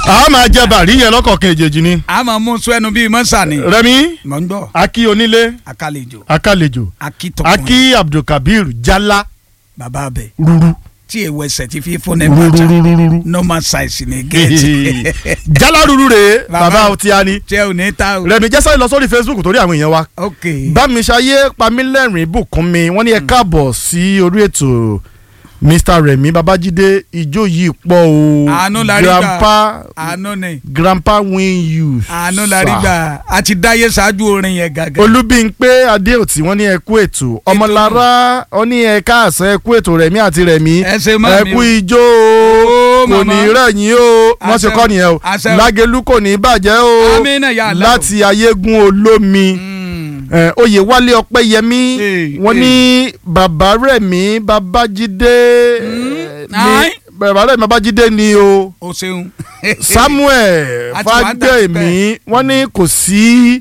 a máa jẹ bàrí yẹn lọ́kọ̀ọ̀kan èjèèjì ni. a máa mú sọ ẹnu bíi mọ́sà ni. rẹmi mọ̀ ń gbọ́ aki onílé akálejò akálejò akitọkùnrin aki abdulkabir jala bàbá abẹ ruru tí èwo ẹsẹ̀ ti fi fún ẹ bàjá ruru normal size ni gẹ̀ẹ́tì jala ruru rèé Bàbá- bàbá ọtí ani tí ẹ ò ní ta o. rẹmi jẹ́sẹ̀ lọ sórí facebook torí àwọn èèyàn wa ok bámiṣayé pamílẹ́rìn bùkúnmi wọ́n ní ẹ káàbọ̀ sí orí ètò mr remi babájídé ijó yìí pọ̀ o Àánú la rí gbà. grandpa àánú ni grandpa win you àánú la rí gbà a ti dáyé ṣáájú orin yẹn gàgà. olúbíńpé adéòtí wọ́n ní ẹ kú ètò ọmọlára wọ́n ní ẹ káàsán ẹ kú ètò rẹ̀mí àti rẹ̀mí ẹ ṣe mọ́ ẹ mi kú o. ijó o Ó, kò màmá. ní rẹ̀yìn o wọ́n ṣe Àṣẹ kọ́ nìyẹn o àṣẹ o. lágẹ̀lú kò ní bàjẹ́ o Amínà ya Allah. láti ayégun olómi Mm. eh, oyè wálé ọpẹ́yẹmí Eh, wọ́n eh. ní bàbá rẹ̀mí babájídé eh, Aye. ní bàbá rẹ̀mí babájídé ni o o ṣeun. samuel A ti wá ń tà fagbemi wọ́n ní kò sí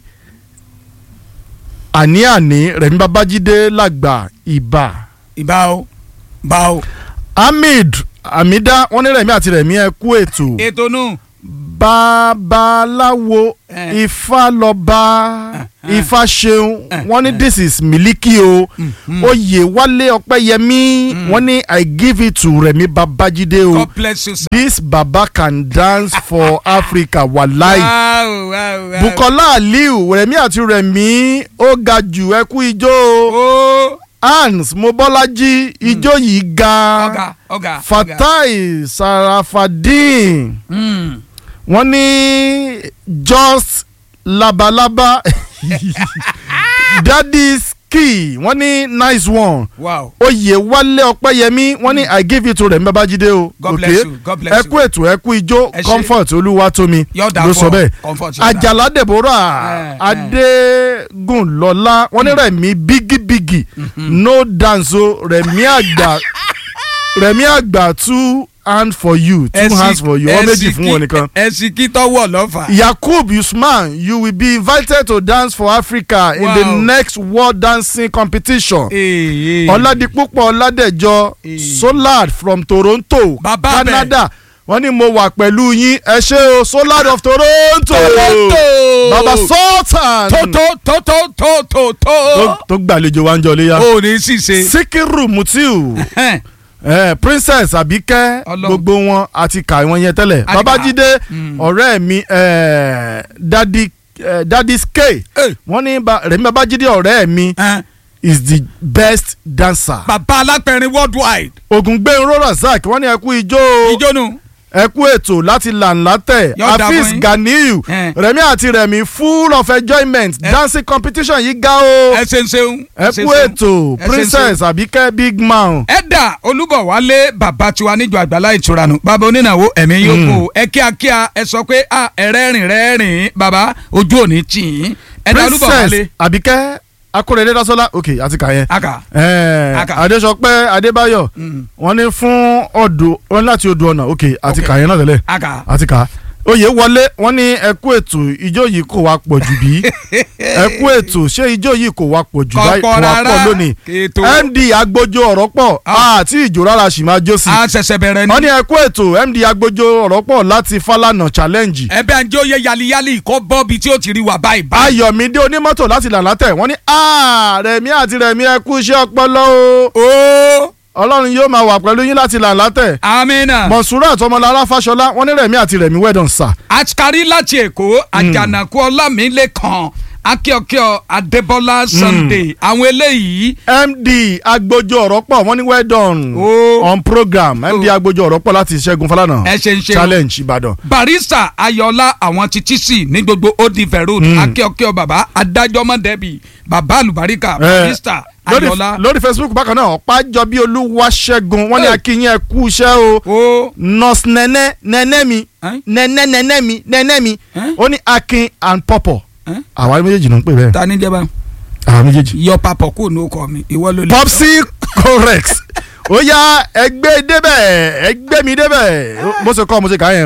àní-àní rẹ̀mí babájídé làgbà ìbà ìbá o bá o. hamid amida wọ́n ní rẹ̀mí àti rẹ̀mí ẹ kú ètò ètò nù. babaláwo Eh. ifá lọ́ba eh. ifá ṣeun Eh, wọ́n ní eh. this is miliki o oyè wálé ọpẹ́yẹmí wọ́n ní i give it to rẹ̀mí babájídé o God bless you sir. this baba can dance for africa wàláì. Wow, wow, wow. bukola aliu rẹmi àti rẹmi ó ga jù ẹ kú ijó o. o hans mobolaji ijó yìí ọ̀gá ga ọ̀gá. ọ̀gá. fatai sarafadin Mm. wọ́n ní just labalaba daddy ski wọ́n ní nice one wow. oyè wálé ọpẹ́yẹmí wọ́n ní i give it to rẹmi babájídé o God bless you, God bless ẹ you. kú ètò ẹ kú ijó Ẹ ṣé. comfort olúwatómi Yóò dà ló fún sọ ọ. bẹ́ẹ̀ Comfort yóò dà. àjàlá deborah Eh, adégúnlọlá wọ́n ní rẹ̀mí bígíbígì no dance o rẹ̀mí àgbà rẹ̀mí àgbà two hand for you two hands for you ọ méjì fún wọn nìkan. ẹsì kí tọwọ́ lọ́fà. yakub usman you will be invited to dance for africa in the Wow. next world dancing competition. Ee. ọ̀làdìpúpọ̀ ọ̀làdẹ̀jọ Eh. solad from toronto Bàbá bẹ̀. canada wọ́n ní mo wà pẹ̀lú yín ẹ ṣé o solad of toronto Toronto. baba sultan tó tó tó tó tó tó tó tó. tó gbàlejò wa ń jọ léyà o ní ṣìṣe. sikiru mutiu eh, princess abike Ọlọ́run. gbogbo wọn àti kà wọn yẹn tẹ́lẹ̀ Àti kà. babájídé Mm. ọ̀rẹ́ mi eh, dadi eh, dadi skay wọ́n ní ba- rẹ̀mí babájídé ọ̀rẹ́ mi is the best dancer. bàbá alápẹ̀rin worldwide. ògùngbẹ́nró razak wọ́n ní ẹ kú ijó ìjónú. ẹ kú ètò láti lànlátẹ̀ Yóò dà fún hafiz yín. ganiyu Eh. rẹ̀mí àti rẹ̀mí full of enjoyment Eh. dancing competition yìí ga o ẹ ṣe ń ṣeun. ẹ kú ètò ẹ ṣe ń princess abike big man ẹ̀dà olúbọ̀wálé bàbá tiwa níjọ àgbàlá ìtura nù bàbá onínáwó ẹ̀mí yóò kó ẹ kíákíá ẹ sọ pé a ẹ̀rẹ́rìn rẹ́rìn bàbá ojú òní tì í ẹ̀dà olúbọ̀wálé princess abike akórèdé dasola ok àti kà yẹn aka Eh, Aka. adésọpẹ́ adébáyọ̀ Mm. wọ́n ní fún ọdọ wọ́n ní láti odò ọ̀nà ok àti Ok. kà yẹn náà tẹ́lẹ̀ aka àti kà oyè wọlé wọ́n ní ẹ kú ètò ijó yìí kò wá pọ̀ jù bí ẹ kú ètò ṣé ijó yìí kò wá pọ̀ jù báyìí kò kọ̀pọ̀ wá pọ̀ rárá lónìí ètò md agbójó ọ̀rọ̀ pọ̀ Ah. àti ìjò rárá sì máa jó sí a ṣẹ̀ṣẹ̀ bẹ̀rẹ̀ wọ́n ni ní ẹ kú ètò md agbójó ọ̀rọ̀ pọ̀ láti Fálànà challenge ẹbẹ̀ àjẹ́ oyè yaliyali kọ́ bọ́ọ̀bì tí ó ti rí wà báyìí báyìí. ayọ̀mídé onímọ́tò láti làlátẹ̀ wọ́n ní "Ah, rẹ̀mí àti rẹ̀mí ẹ kú iṣẹ́ ọpọlọ o ó ọlọ́run yóò máa wà pẹ̀lú yín láti làlátẹ̀ amina mọ̀sùrù àtọmọlára fáṣọlá wọ́n ní rẹ̀mí àti rẹ̀mí wẹ́dọ̀n sà àtikari láti èkó àjànàkú ọlámilẹ́kan akíọ̀kíọ̀ adébọ́lá sunday àwọn eléyìí md agbójó ọ̀rọ̀ pọ̀ wọ́n ní wẹ́dọ̀n Ó. on program md Ó. agbójó ọ̀rọ̀ pọ̀ láti ṣẹ́gun fálànà ẹ ṣe ń ṣe o. challenge ìbàdàn barista ayọ̀lá àwọn ti tíṣì ní gbogbo odive road akíọ̀kíọ̀ bàbá adájọ́ mọ́dẹ́bì bàbá àlùbáríkà barista lórí ayọ̀lá lórí facebook bákan náà ọ̀pájọbí olúwaṣẹ́gun wọ́n ní Hey. akínyìn ẹ kú iṣẹ́ o ó nurse nẹ́nẹ́ nẹ́nẹ́ mi Ẹ́n? nẹ́nẹ́ nẹ́nẹ́ mi nẹ́nẹ́ mi Ẹ́n? ó ní akin and pọ̀pọ̀ Ẹ́n? àwa méjèèjì ló ń pè bẹ́ẹ̀ ta ní jẹba àwa méjèèjì. yọ papọ̀ kó ní okọ̀ mi ìwọ ló lè. popsi correct ó yá ẹgbẹ́ débẹ̀ ẹgbẹ́ mi débẹ̀ bó ṣe kọ́ mo ṣe kà á yẹn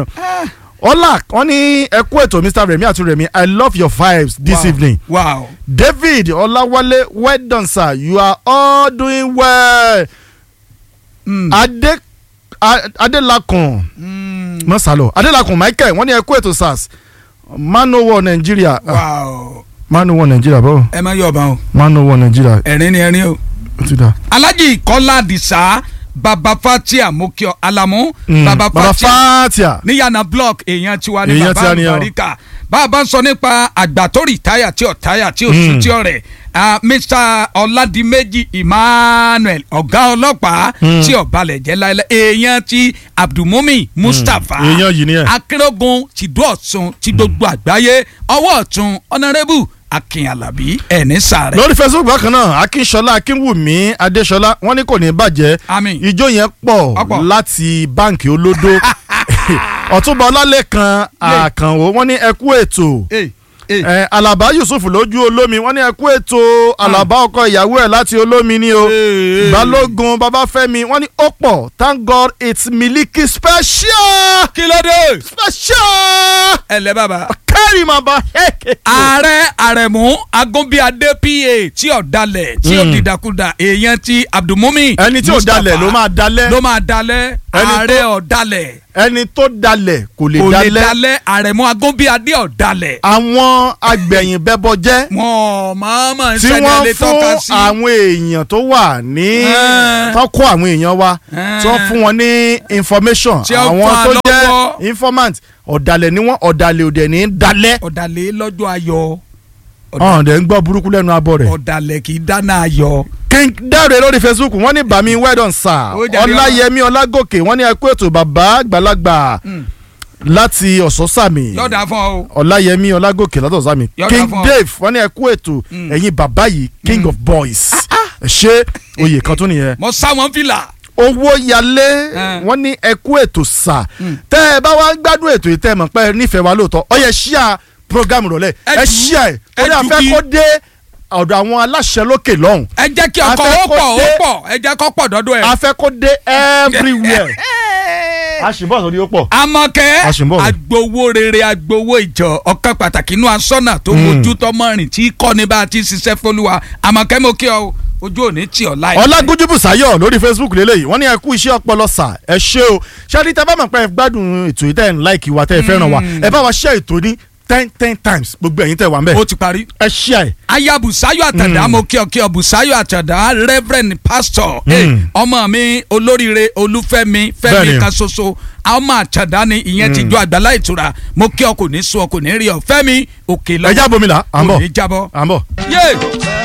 ọlá wọn ní ẹ kú ètò mr remi àti remi i love your vibes this Wow. evening wow david ọláwálé well done sir you are all doing well Mm. adé A- adélakùn Mm. mọ́ sálọ adélakùn michael wọ́n ní ẹ kú ètò sars manowar nàìjíríà Ah, wow manowar nàìjíríà báwo ẹ má yọ̀ ọ̀bà o manowar nàìjíríà ẹ̀rín ni ẹ̀rín o. ó ti dà. alhaji kọ́lá àdìsá baba fatia mokio alamu Mm, baba baba fatia fatia níyànà block èèyàn tiwa ní Èèyàn baba tiwa ni o. àlùbáríkà bàbá sọ nípa àgbà tó rìtáyà tí ò táyà tí ò Mm. sùn tí ò rẹ̀ ah, mr ọládìméjì emmanuel ọ̀gá ọlọ́pàá Mm. tí ò balẹ̀ jẹ́ láìlẹ̀ èèyàn ti abdulmumi mustapha èèyàn yìí ni ẹ. akérògùn tìdú ọ̀tún ti gbogbo àgbáyé ọwọ́ ọ̀tún ọ̀nàrẹ́bù akin alabi ẹ̀ní sàrẹ̀. lórí facebook bákan náà akínṣọlá akínwùmí adéṣọlá wọ́n ní kò ní bàjẹ́ Àmín. ijó yẹn pọ̀ Ọ̀pọ̀. láti báǹkì olódó ọ̀túnba ọlálẹ́kan àkànwó wọ́n ní ẹ kú ètò Hey, hey. ẹ alaba yusuf lójú olómi wọ́n ní ẹ kú ètò alaba ọkọ ìyàwó ẹ̀ láti olómi ni o Hey. balógun babafẹ́mi wọ́n ní ó pọ̀ thank god it's miliki special kí ló dé. special ẹ lẹ bàbá. kẹ́rì máa bá hẹ́kẹ́. ààrẹ àrẹ̀mú agúnbíadé pa tí ò dalẹ̀ tí ò Mm. dìdàkudà èèyàn ti abdulmumi ẹni tí ò Mustapha dalẹ̀ ló máa dalẹ̀ ló máa dalẹ̀ Ẹni tó- ààrẹ ò dalẹ̀ ẹni tó dalẹ̀ kò lè kò lè dalẹ̀ dalẹ̀ àrẹ̀mú agúnbíadé ò dalẹ̀ àwọn agbẹ̀yìn bẹ́bọ jẹ́ wọn mọ̀ọ́mọ̀ ń tí sẹ́ni wọ́n lè fún tọ́ka sí àwọn èèyàn tó wà ní Ẹ́n. tó kó àwọn èèyàn wa Ẹ́n. tí wọ́n fún wọn ní information Tí ó àwọn fà tó lọ́wọ́. jẹ́ informant ọ̀dàlẹ̀ ni wọ́n ọ̀dàlẹ̀ òdẹ̀ ní dalẹ̀ ọ̀dàlẹ̀ lọ́jọ́ ayọ̀ ọ̀hún dẹ̀ ń gbọ́ burúkú lẹ́nu abọ́ rẹ̀. ọ̀dàlẹ̀ kì í dáná ayọ̀ king dáre lórí facebook wọ́n ní bàmí wẹ́dọ̀n sà Ó jàre ọláyẹmí ọlágòkè wọ́n ní ẹ kú ètò bàbá àgbàlagbà láti ọ̀sọ́sàmì yọ̀dà fún ọ o ọláyẹmí ọlágòkè látọ̀ sámi Yọ̀dà king fún ọ. dave wọ́n ní ẹ kú ètò Mm. ẹ̀yin bàbá yìí king of boys ṣé oyè kan tún nìyẹn mo sá wọn fìlà owó yalé Eh. wọ́n ní ẹ kú ètò sà Mm. tẹ́ ẹ bá wá gbádùn ètò yìí tẹ́ ẹ mọ̀ pé ẹ nífẹ̀ẹ́ wa lóòótọ́ ọ yẹ ṣíà program rọ̀lẹ́ Ẹ ẹ jù- ṣíà ẹ ẹ torí jù àfẹ́ kí- kó dé ọ̀dọ̀ àwọn aláṣẹ lókè lọ́hùn ẹ jẹ́ kí ọkọ̀ Afẹ́ ó kó pọ̀ ó dé- pọ̀ ẹ jẹ́ kó pọ̀ dọ́dọ̀ ẹ̀. afẹ́ kó dé everywhere àṣìbọ̀ sọ ni ó pọ̀ Àmọ̀kẹ́ A sì ń bọ̀. agbowó rere agbowó ìjọ ọ̀kan pàtàkì inú asọ́nà tó Mm. mojú tọmọrin tí kọ́ ní bá a ti ṣiṣẹ́ fọlúwa Àmọ̀kẹ́ mo kí ọ ojú òní tì ọ́ láì. ọlágúnjú bùsáyọ̀ lórí facebook lélẹ́yìí wọ́n ní ẹ kú iṣẹ́ ọpọlọ sà ẹ ṣé o ṣáàdì tẹ́ bá mọ̀ pé ẹ gbádùn ètò yìí tẹ́ ẹ̀ ń láìkì wa tẹ́ ẹ fẹ́ràn wa ẹ bá wa share ètò ní ten ten times gbogbo ẹ̀yin tẹ́ wà ń bẹ̀ ó ti parí. ẹ share ẹ̀ aya Bùsáyọ̀ Àtàndá Mm. mo kí ọ kí ọ Bùsáyọ̀ Àtàndá reverend pastor Mm. eh, ọmọ mi olóríire Olúfẹ́mi Bẹ́ẹ̀ni. Fẹ́mi kan ṣoṣo ọmọ Àtàndá ni ìyẹn ti jọ àgbàlá ìtura mo kí ọ kò ní sún ọ kò ní rí ọ Fẹ́mi òkè ẹ lọ́wọ́ jábọ̀ mi là à ń kò bọ̀ ní jábọ́. à ń bọ̀. yé